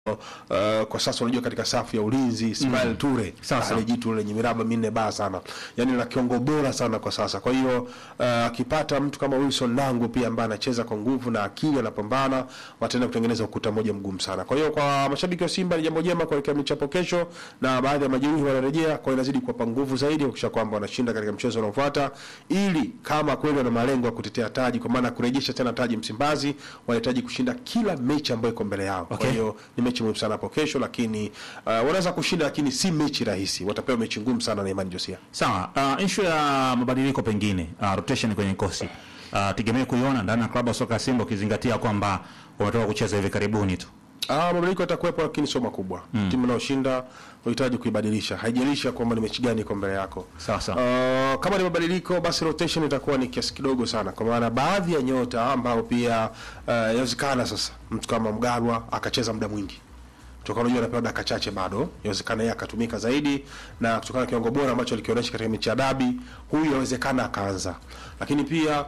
Uh, kwa sasa unajua katika safu ya ulinzi Ismail Ture Sasa. ale jitu lenye miraba minne baa sana, yani na kiongo bora sana kwa sasa. Kwa hiyo uh, akipata mtu kama Wilson Nangu pia ambaye anacheza kwa nguvu na akili, anapambana, wataenda kutengeneza ukuta mmoja mgumu sana. Kwa hiyo kwa mashabiki wa Simba ni jambo jema kuelekea michapo kesho, na baadhi ya majeruhi wanarejea, kwa hiyo inazidi kuwapa nguvu zaidi kuhakikisha kwamba wanashinda katika mchezo unaofuata, ili kama kweli wana malengo ya kutetea taji, kwa maana kurejesha tena taji Msimbazi, wanahitaji kushinda kila mechi ambayo iko mbele yao. Okay. Kwa hiyo ni mechi muhimu sana hapo kesho, lakini uh, wanaweza kushinda, lakini si mechi rahisi. Watapewa mechi ngumu sana na Imani Josia. Sawa, uh, issue ya mabadiliko pengine uh, rotation kwenye kikosi uh, tegemee kuiona ndani ya klabu ya soka ya Simba ukizingatia kwamba wametoka kucheza hivi karibuni tu. Ah, mabadiliko yatakuwepo, lakini sio makubwa. Timu inayoshinda unahitaji kuibadilisha, haijalishi kwamba ni mechi gani iko mbele yako. Sawa sawa. Uh, kama ni mabadiliko basi rotation itakuwa ni kiasi kidogo sana, kwa maana baadhi ya nyota ambao pia uh, yawezekana sasa mtu kama Mgalwa akacheza muda mwingi kutokana unajua anapewa dakika chache bado, inawezekana yeye akatumika zaidi, na kutokana na kiwango bora ambacho alikionyesha katika mechi ya dabi, huyu inawezekana akaanza. Lakini pia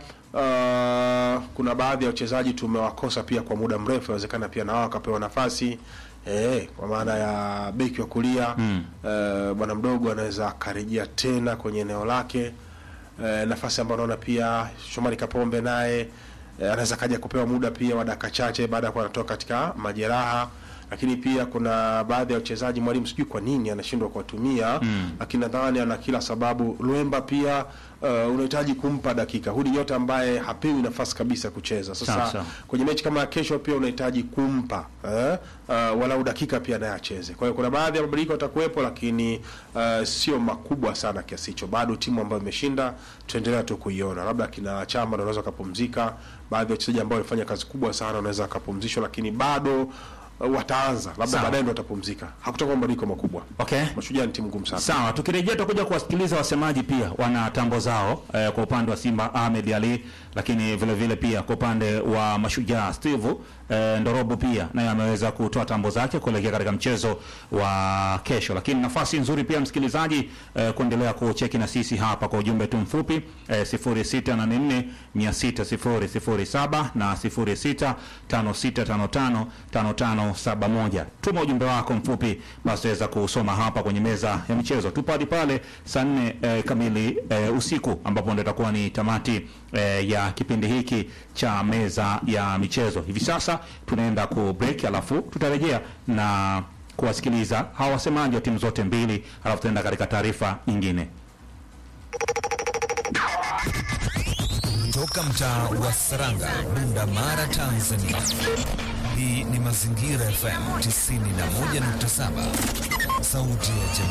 uh, kuna baadhi ya wachezaji tumewakosa pia kwa muda mrefu, inawezekana pia na wao akapewa nafasi eh, kwa maana ya beki wa kulia mm. uh, bwana mdogo anaweza akarejea tena kwenye eneo lake eh, nafasi ambayo naona pia Shomari Kapombe naye eh, anaweza kaja kupewa muda pia wa dakika chache baada ya kuwa anatoka katika majeraha lakini pia kuna baadhi ya wachezaji mwalimu sijui kwa nini anashindwa kuwatumia mm. lakini nadhani ana kila sababu Luemba pia uh, unahitaji kumpa dakika huyu ni nyota ambaye hapewi nafasi kabisa kucheza Sawa, sasa sawa. kwenye mechi kama ya kesho pia unahitaji kumpa eh, uh, walau dakika pia naye acheze. Kwa hiyo kuna baadhi ya mabadiliko yatakuwepo, lakini uh, sio makubwa sana kiasi hicho. Bado timu ambayo imeshinda tutaendelea tu kuiona, labda kina Chama ndio wanaweza wakapumzika, baadhi ya wachezaji ambao walifanya kazi kubwa sana wanaweza wakapumzishwa, lakini bado uh, wataanza labda Sawa. baadaye ndio watapumzika. Hakutakuwa mabadiliko makubwa. Okay. Mashujaa ni timu ngumu sana. Sawa, tukirejea tutakuja kuwasikiliza wasemaji pia wana tambo zao eh, kwa upande wa Simba Ahmed Ali, lakini vile vile pia kwa upande wa Mashujaa Steve eh, Ndorobo pia naye ameweza kutoa tambo zake kuelekea katika mchezo wa kesho, lakini nafasi nzuri pia msikilizaji eh, kuendelea kucheki na sisi hapa kwa ujumbe tu mfupi eh, 0684 60007 na 0656555571. Tuma ujumbe wako mfupi basi weza kusoma hapa kwenye meza ya michezo. Tupo hadi pale saa nne eh, kamili eh, usiku ambapo ndio itakuwa ni tamati eh, ya kipindi hiki cha meza ya michezo. Hivi sasa tunaenda ku break, alafu tutarejea na kuwasikiliza hawa wasemaji wa timu zote mbili, alafu tutaenda katika taarifa nyingine. Toka mtaa wa Saranga, Bunda Mara, Tanzania. Hii ni Mazingira FM 91.7, sauti ya jamii.